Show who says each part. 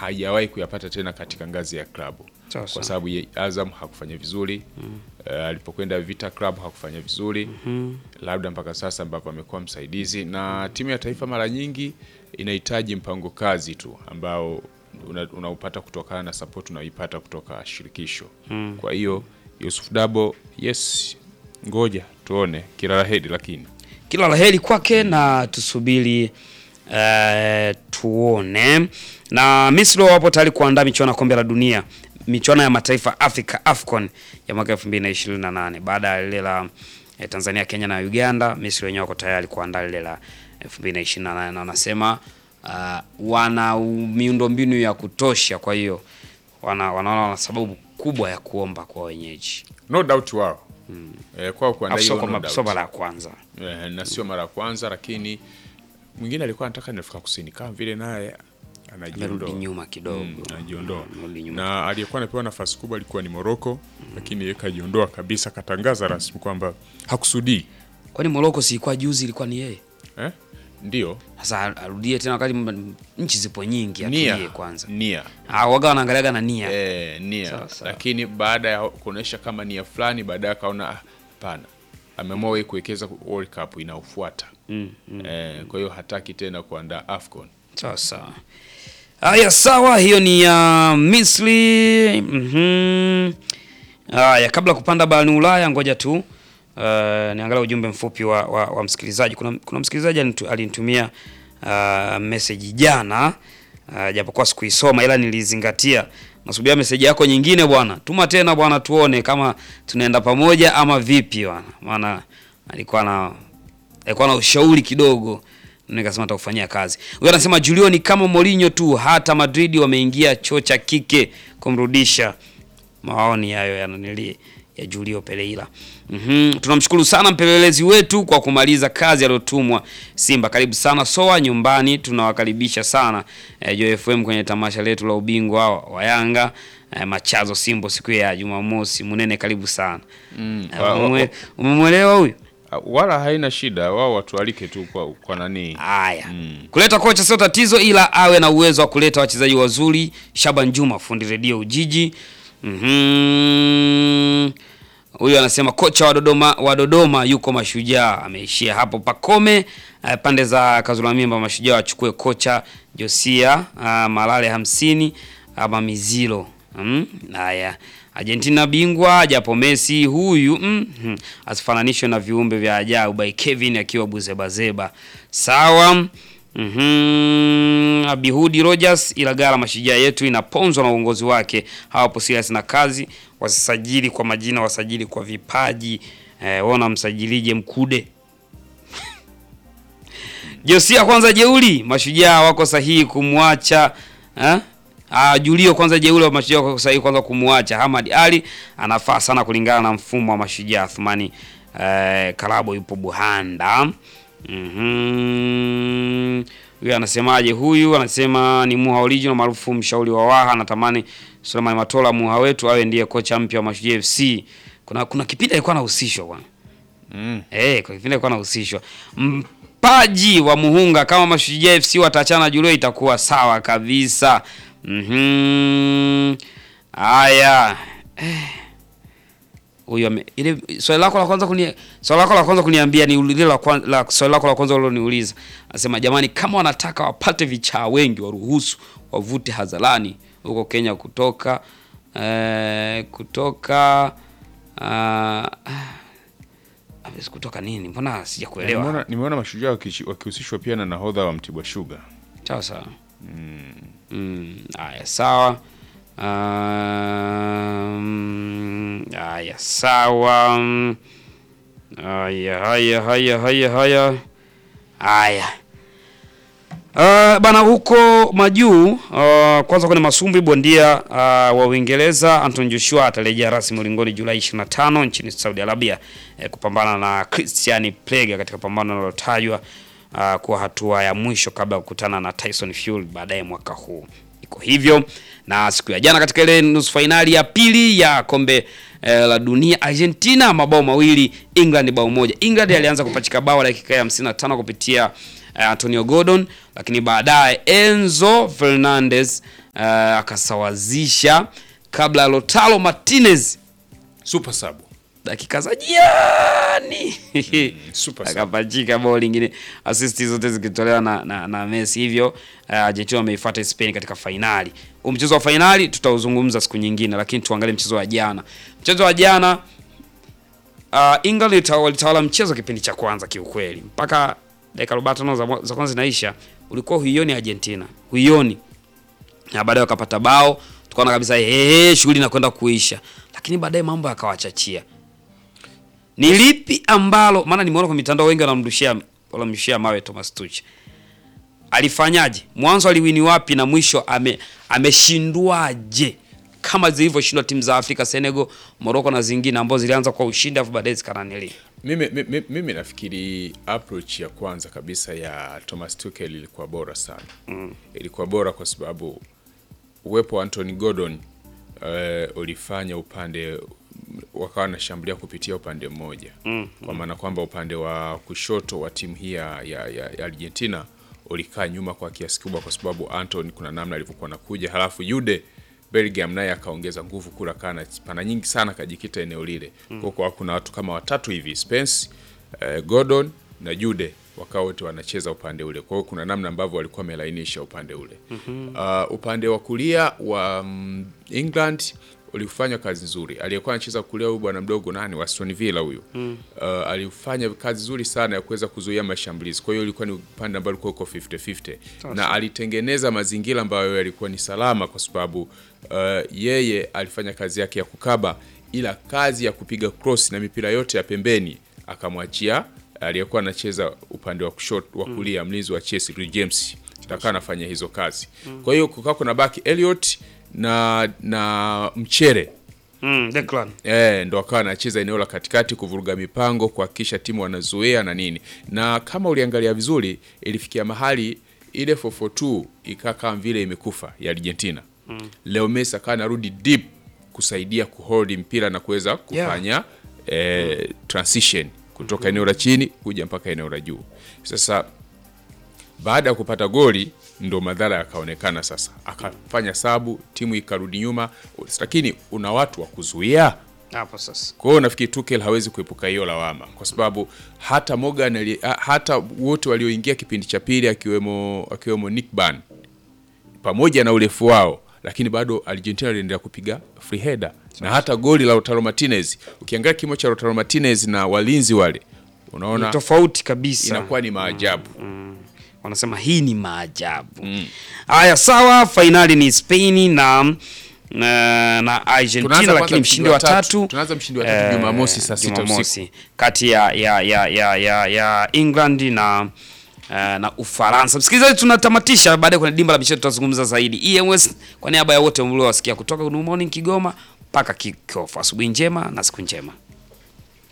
Speaker 1: hajawahi kuyapata tena katika ngazi ya klabu
Speaker 2: Sawa sawa.
Speaker 1: kwa sababu ye- Azam hakufanya vizuri Eh, alipokwenda Vita Club hakufanya vizuri labda mpaka sasa ambapo amekuwa msaidizi na timu ya taifa mara nyingi inahitaji mpango kazi tu ambao una- unaupata kutokana na support unaoipata kutoka shirikisho kwa hiyo Yusuf Dabo yes ngoja tuone kila la heri lakini
Speaker 2: kila la heri kwake na tusubiri eh, tuone. Na Misri wapo tayari kuandaa michuano ya kombe la dunia, michuano ya mataifa Afrika AFCON ya mwaka 2028 baada ya lile la eh, Tanzania, Kenya na Uganda. Misri wenyewe wako tayari kuandaa lile la 2028 na wanasema uh, wana miundombinu ya kutosha, kwa hiyo wana wanaona wana sababu kubwa ya kuomba kwa wenyeji,
Speaker 1: no doubt wao eh, kwao kuandaa
Speaker 2: Afu sio
Speaker 1: hilo no
Speaker 2: kwamba
Speaker 1: doubt.
Speaker 2: sio mara ya kwanza.
Speaker 1: Eh, na sio mara ya kwanza, lakini mwingine alikuwa anataka ni Afrika Kusini kama vile naye
Speaker 2: Amerudi
Speaker 1: anajiondoa
Speaker 2: nyuma kidogo,
Speaker 1: Mm, anajiondoa
Speaker 2: amerudi nyuma
Speaker 1: na aliyekuwa anapewa nafasi kubwa alikuwa ni Morocco, lakini yeye kajiondoa kabisa, katangaza rasmi kwamba hakusudii
Speaker 2: Kwani Morocco si ilikuwa juzi ilikuwa ni yeye?
Speaker 1: eh? Ndio
Speaker 2: Sasa arudie tena wakati m- nchi zipo nyingi atulie
Speaker 1: nia
Speaker 2: kwanza.
Speaker 1: nia
Speaker 2: Ah, waga wanaangaliaga na nia.
Speaker 1: eh, nia
Speaker 2: Sawa, sawa.
Speaker 1: lakini baada ya kuonesha kama nia fulani, baadaye akaona ah, hapana, ameamua yeye kuwekeza World Cup inaofuata
Speaker 2: Mm, mm.
Speaker 1: eh, kwa hiyo hataki tena kuandaa AFCON.
Speaker 2: Sawa sawa. Haya sawa, hiyo ni ya Misri. Mhm. Haya, kabla kupanda barani Ulaya, ngoja tu uh, niangalia ujumbe mfupi wa, wa, wa msikilizaji. Kuna, kuna msikilizaji alinitu- alinitumia uh, message jana uh, japokuwa sikuisoma ila nilizingatia. Nasubiria message yako nyingine bwana, tuma tena bwana, tuone kama tunaenda pamoja ama vipi bwana, maana alikuwa na alikuwa na ushauri kidogo nikasema atakufanyia kazi. Huyo anasema Julio ni kama Mourinho tu, hata Madrid wameingia choo cha kike kumrudisha. Maoni hayo yananili ya Julio Pereira. Mhm, tunamshukuru sana mpelelezi wetu kwa kumaliza kazi aliyotumwa Simba. Karibu sana Soa nyumbani, tunawakaribisha sana eh, Joy FM kwenye tamasha letu la ubingwa wa- wa Yanga eh, Machazo Simbo siku ya Jumamosi. Munene, karibu sana.
Speaker 1: Mm,
Speaker 2: Eh,
Speaker 1: wa- wa-
Speaker 2: umemwe- Umemwelewa huyu?
Speaker 1: Ah, wala haina shida, wao watualike tu kwa, kwa nani
Speaker 2: Haya, kuleta kocha sio tatizo, ila awe na uwezo wa kuleta wachezaji wazuri. Shaban Juma, fundi redio Ujiji. Mhm. Huyu anasema kocha wa Dodoma, wa Dodoma yuko Mashujaa, ameishia hapo. Pakome eh, pande za Kazulamimba, Mashujaa wachukue kocha Josia ah, Malale hamsini ama Mizilo. Mm, Haya, Argentina bingwa japo Messi huyu mm, mm, asifananishwe na viumbe vya ajabu by Kevin akiwa buzebazeba. Sawa. Mhm. Abihudi Rogers Ilagala, mashujaa yetu inaponzwa na uongozi wake, hawapo serious na kazi, wasisajili kwa majina, wasajili kwa vipaji. Eh, ona msajilije Mkude Josia kwanza jeuli, mashujaa wako sahihi kumwacha eh? Ah, Julio kwanza jeuli wa mashujaa wako sahihi kwanza kumwacha. Hamad Ali anafaa sana kulingana na mfumo wa mashujaa. Thumani eh, Karabo yupo Buhanda. Mhm. Huyu anasemaje? Huyu anasema ni Muha original maarufu mshauri wa Waha, anatamani Suleiman Matola Muha wetu awe ndiye kocha mpya wa Mashujaa FC. Kuna kuna kipindi alikuwa anahusishwa bwana.
Speaker 1: mm.
Speaker 2: Eh, kwa kipindi alikuwa anahusishwa. Mpaji wa Muhunga kama Mashujaa FC wataachana na Julio itakuwa sawa kabisa. Mhm. Haya. Eh. Huyo ame- ile swali lako la kwanza kuni swali lako la kwanza kuniambia ni lile la kwanza la swali lako la kwanza uliloniuliza. Anasema jamani kama wanataka wapate vichaa wengi waruhusu wavute hadharani huko Kenya kutoka eh, kutoka ah, Hawezi kutoka nini? Mbona sijakuelewa?
Speaker 1: Nimeona, nimeona mashujaa wakishi- wakihusishwa pia na nahodha wa Mtibwa Sugar.
Speaker 2: Sawa sawa. Mm, haya sawa. Um, haya sawa. Haya haya haya haya haya. Haya. Uh, bana huko majuu uh, kwanza kwenye masumbwi bondia uh, wa Uingereza Anton Joshua atarejea rasmi ulingoni Julai 25 nchini Saudi Arabia eh, kupambana na Christian Plega katika pambano linalotajwa uh, kuwa hatua ya mwisho kabla ya kukutana na Tyson Fury baadaye mwaka huu. Iko hivyo na siku ya jana katika ile nusu fainali ya pili ya kombe eh, la dunia Argentina mabao mawili England bao moja. England alianza kupachika bao dakika ya 55 kupitia eh, Antonio Gordon lakini baadaye Enzo Fernandez uh, akasawazisha kabla ya Lautaro Martinez
Speaker 1: super sub
Speaker 2: dakika za jiani
Speaker 1: super sub
Speaker 2: akapachika bao lingine, assist zote zikitolewa na, na, na Messi. Hivyo uh, Argentina wameifuata Spain katika fainali. Huu mchezo wa fainali tutauzungumza siku nyingine, lakini tuangalie mchezo wa jana. Mchezo wa jana uh, England walita- walitawala mchezo kipindi cha kwanza kiukweli, mpaka dakika 45 za, mwa- za kwanza zinaisha, ulikuwa huioni Argentina, huioni na baadaye wakapata bao, tukaona kabisa ehe, shughuli inakwenda kuisha, lakini baadaye mambo yakawachachia. Ni lipi ambalo, maana nimeona kwa mitandao wengi wanamrushia wanamrushia mawe Thomas Tuchel. Alifanyaje? Mwanzo aliwini wapi na mwisho ame ameshindwaje? Kama zilivyoshindwa timu za Afrika, Senegal, Morocco na zingine ambazo zilianza kwa ushindi afu baadaye zikananili.
Speaker 1: mimi, mimi, mimi nafikiri approach ya kwanza kabisa ya Thomas Tuchel ilikuwa bora sana mm. ilikuwa bora kwa sababu uwepo wa Anthony Gordon uh, ulifanya upande wakawa wanashambulia kupitia upande mmoja mm. kwa maana kwamba upande wa kushoto wa timu hii ya, ya, ya ya Argentina ulikaa nyuma kwa kiasi kubwa, kwa sababu Anthony kuna namna alivyokuwa nakuja, halafu Jude Bellingham naye akaongeza nguvu kula kana pana nyingi sana kajikita eneo lile mm. kwa kwa kuna watu kama watatu hivi Spence, uh, Gordon na Jude wakawa wote wanacheza upande ule. Kwa hiyo kuna namna ambavyo walikuwa wamelainisha upande ule. mm-hmm. Uh, upande wa kulia wa mm, England ulifanya kazi nzuri. Aliyekuwa anacheza kulia huyu bwana mdogo nani wa Aston Villa huyu mm. uh, alifanya kazi nzuri sana ya kuweza kuzuia mashambulizi. Kwa hiyo ilikuwa ni upande ambao ulikuwa uko 50-50 na alitengeneza mazingira ambayo yalikuwa ni salama, kwa sababu uh, yeye alifanya kazi yake ya kukaba, ila kazi ya kupiga cross na mipira yote ya pembeni akamwachia aliyekuwa anacheza upande wa kushoto wa kulia mlinzi wa Chelsea Reece James atakaa anafanya hizo kazi. Kwa hiyo kukaa kuna baki Elliot na na Mchere
Speaker 2: Mm, Declan.
Speaker 1: Eh, ndo akawa anacheza eneo la katikati kuvuruga mipango, kuhakikisha timu wanazuia na nini. Na kama uliangalia vizuri, ilifikia mahali ile 442 ikaa kama vile imekufa ya Argentina. Leo Messi akawa anarudi deep kusaidia kuhold mpira na kuweza kufanya eh, transition kutoka eneo la chini kuja mpaka eneo la juu. Sasa baada ya kupata goli ndo madhara yakaonekana. Sasa akafanya sabu, timu ikarudi nyuma, lakini una watu wa kuzuia.
Speaker 2: Hapo sasa.
Speaker 1: Kwa hiyo nafikiri Tuchel hawezi kuepuka hiyo lawama, kwa sababu hata Morgan ali, ha- hata wote walioingia kipindi cha pili akiwemo akiwemo Nick Ban pamoja na urefu wao, lakini bado Argentina iliendelea kupiga free header na hata goli la Lautaro Martinez, ukiangalia kimo cha Lautaro Martinez na walinzi wale,
Speaker 2: Ni
Speaker 1: unaona
Speaker 2: tofauti kabisa.
Speaker 1: inakuwa ni maajabu.
Speaker 2: wanasema hii ni maajabu. Haya, sawa. Fainali ni Spain na na, na Argentina,
Speaker 1: Tunaanza
Speaker 2: lakini
Speaker 1: kwanza
Speaker 2: mshindi wa tatu
Speaker 1: tunaanza mshindi wa tatu
Speaker 2: eh,
Speaker 1: Jumamosi saa sita usiku.
Speaker 2: Jumamosi kati ya ya ya ya, ya, ya England na eh, na Ufaransa. Msikilizaji, tunatamatisha baadaye kwenye dimba la michezo tutazungumza zaidi. EMS kwa niaba ya wote mliowasikia kutoka Good Morning Kigoma mpaka Kikofu, asubuhi njema na siku njema.